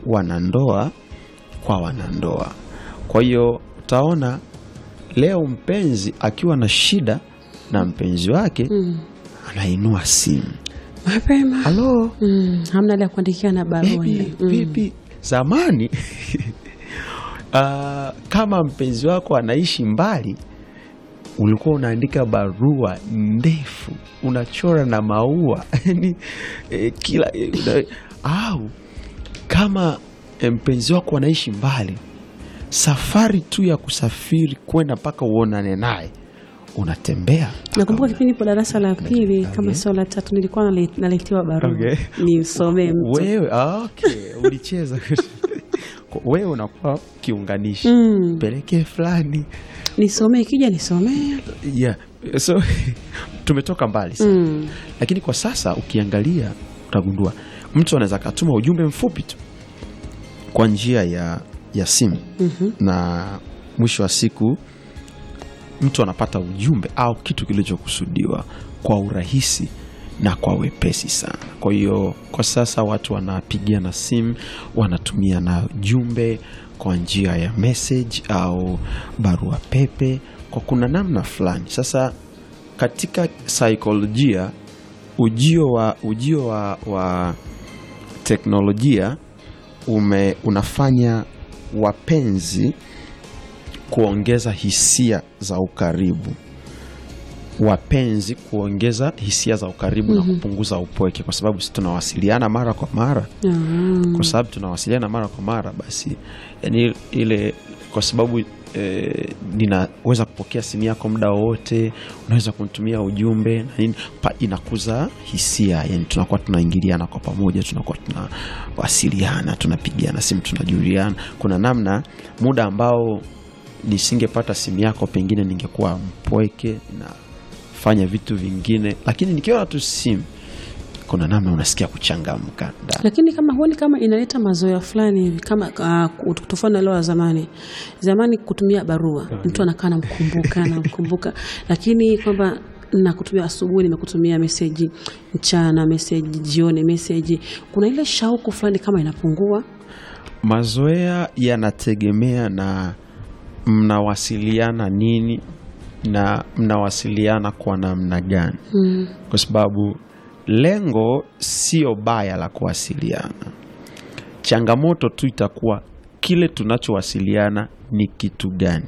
wanandoa kwa wanandoa. Kwa hiyo utaona leo mpenzi akiwa na shida na mpenzi wake Mm. anainua simu, Mapema. halo Mm. Hamna ile ya kuandikia na barua Baby, ile. Mm. vipi? Zamani ah, kama mpenzi wako anaishi mbali, ulikuwa unaandika barua ndefu, unachora na maua yani eh, kila eh, una- au kama eh, mpenzi wako anaishi mbali, safari tu ya kusafiri kwenda mpaka uonane naye, unatembea Nakumbuka kipindi ipo darasa la pili kama sio la tatu, nilikuwa nale- naletewa barua Okay. nisomee mtu. wewe ah, okay. ulicheza wewe unakuwa kiunganishi Mm. pelekee fulani Nisomee, ikija nisomee. yeah. so tumetoka mbali sana Mm. lakini kwa sasa ukiangalia utagundua mtu anaweza akatuma ujumbe mfupi tu kwa njia ya, ya simu Mhm. na mwisho wa siku mtu anapata ujumbe au kitu kilichokusudiwa kwa urahisi na kwa wepesi sana. Kwa hiyo kwa sasa watu wanapigiana simu, wanatumia na jumbe kwa njia ya message au barua pepe kwa kuna namna fulani. Sasa katika saikolojia ujio wa, ujio wa, wa teknolojia ume, unafanya wapenzi kuongeza hisia za ukaribu, wapenzi kuongeza hisia za ukaribu na kupunguza upweke, kwa sababu si tunawasiliana mara kwa mara Ah. kwa sababu tunawasiliana mara kwa mara basi yani ile kwa sababu e, ninaweza kupokea simu yako muda wowote unaweza kunitumia ujumbe na nini pa, inakuza hisia yani tunakuwa tunaingiliana kwa pamoja tunakuwa tunawasiliana tunapigiana simu tunajuliana kuna namna muda ambao nisingepata simu yako pengine ningekuwa mpweke nafanya vitu vingine lakini nikiona tu simu kuna namna unasikia kuchangamka ndani. Lakini kama huoni kama inaleta mazoea fulani hivi kama uh, tofauti na leo ya zamani. Zamani kutumia barua, mtu anakaa namkumbuka namkumbuka, lakini kwamba nakutumia asubuhi, nimekutumia meseji mchana, meseji jioni, meseji, kuna ile shauku fulani kama inapungua. Mazoea yanategemea na mnawasiliana nini na mnawasiliana kwa namna gani, Mm. kwa sababu lengo sio baya la kuwasiliana. Changamoto tu itakuwa kile tunachowasiliana ni kitu gani.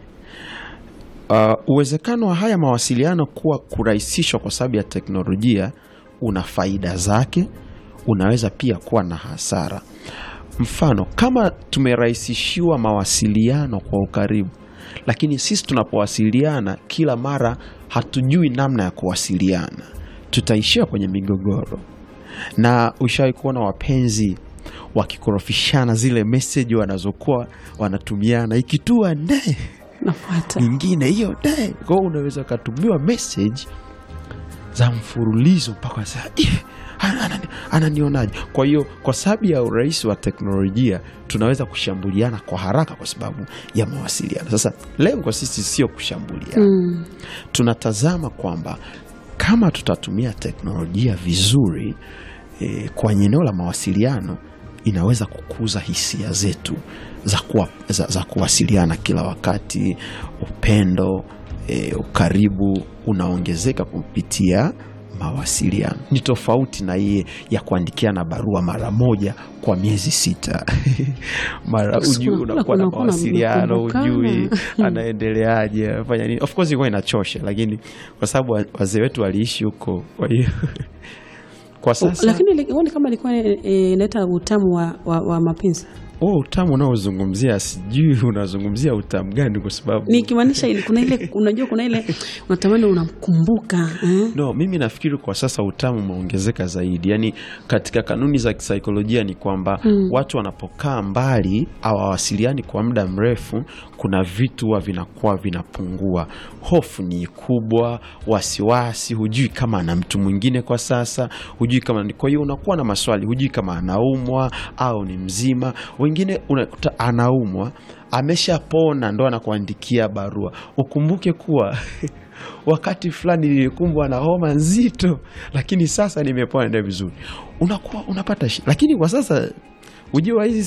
Uh, uwezekano wa haya mawasiliano kuwa kurahisishwa kwa sababu ya teknolojia una faida zake, unaweza pia kuwa na hasara. Mfano, kama tumerahisishiwa mawasiliano kwa ukaribu, lakini sisi tunapowasiliana kila mara hatujui namna ya kuwasiliana, tutaishia kwenye migogoro. Na ushawahi kuona wapenzi wakikorofishana zile meseji wanazokuwa wanatumiana, ikitua nde Nafuata. nyingine hiyo de kwa hiyo unaweza ukatumiwa message za mfululizo mpaka saa "Ih, ana- anani- ananionaje kwa hiyo kwa sababu ya urahisi wa teknolojia tunaweza kushambuliana kwa haraka kwa sababu ya mawasiliano sasa lengo sisi sio kushambuliana Mm. tunatazama kwamba kama tutatumia teknolojia vizuri e, kwenye eneo la mawasiliano inaweza kukuza hisia zetu za, kuwa, za, za kuwasiliana kila wakati upendo e, ukaribu unaongezeka kupitia mawasiliano ni tofauti na iye ya kuandikiana barua mara moja kwa miezi sita mara Siku ujui unakula unakuwa na kunakuwa na mawasiliano mkumbukana. ujui anaendeleaje afanya nini of course ilikuwa inachosha lakini kwa sababu wa- wazee wetu waliishi huko kwa hiyo kwa sasa Lakini ile- huoni kama ilikuwa eh, inaleta utamu wa, wa, wa mapenzi huo utamu unaozungumzia sijui unazungumzia utamu gani kwa sababu nikimaanisha ile- kuna ile unajua kuna ile unatamani unamkumbuka eh? no mimi nafikiri kwa sasa utamu umeongezeka zaidi yaani katika kanuni za kisaikolojia ni kwamba Mm. watu wanapokaa mbali hawawasiliani kwa muda mrefu kuna vitu huwa vinakuwa vinapungua hofu ni kubwa wasiwasi hujui kama ana mtu mwingine kwa sasa hujui kama ni kwa hiyo unakuwa na maswali hujui kama anaumwa au ni mzima wengine unakuta anaumwa ameshapona ndo anakuandikia barua ukumbuke kuwa wakati fulani nilikumbwa na homa nzito lakini sasa nimepona ndio vizuri unakuwa unapata shi lakini kwa sasa ujio wa hizi